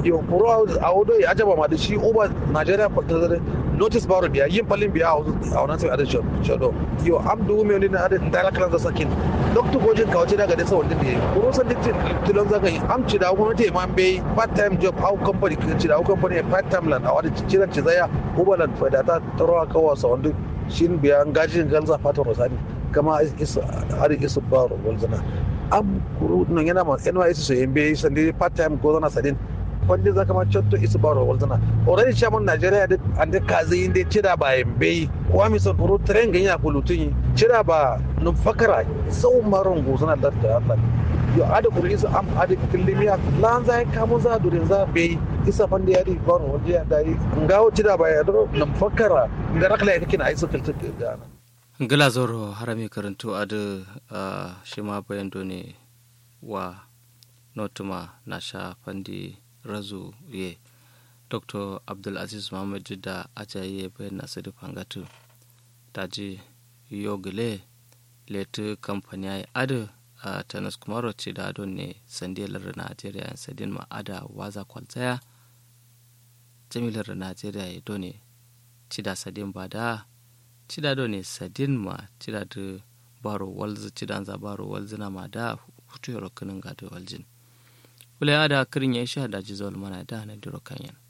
yo kuro a wudo ya ajaba ma da shi uba Nigeria da notice baro biya yin palin biya a wannan sai adin shodo yo am du me ne na adin da kalan da sakin doctor gojin ka wace daga da sa wanda ne kuro san dik tilon zaka yi am ci da gwamnati ma bai part time job how company ci da company part time lan a wani ciran ci zaya uba lan fa da ta taro ka wasa wanda shin biya ngajin galza fatan rosani kama isa ari isa baro walzana am kuru no yana ma NYS so yembe sandi part time ko zana sadin wanda zaka ma chotto isa baro walzana already chairman Nigeria da ande kazi inde cira ba yembe wa mi son kuru tren ganya kulutun cira ba no fakara sau maron gozana da da Allah yo ada kuru isa am ada kilimiya lan zai kamo za durin za be isa fande yadi baro wanda ya dai ngawo cira ba ya do no fakara ngarakla ya kina isa filta da gila zoro harami karantu adu uh, shima bayan ne wa notuma na sha fandi razu ye dr abdulaziz muhammad da ajaye bayan nasu da fangatu daji yogile letu kamfani ya adu a uh, tanas kumaro ce da adon ne sandiyalar najeriya sadin ma ada waza kwaltsaya jamilar najeriya ya done ci da sadin ba da cida do ne sadin ma cida da baro walzu cidan za baro walzu na ma da hutu yaro kinin ga da waljin wula ya da kirin ya sha da jizol mana da na diro kanyan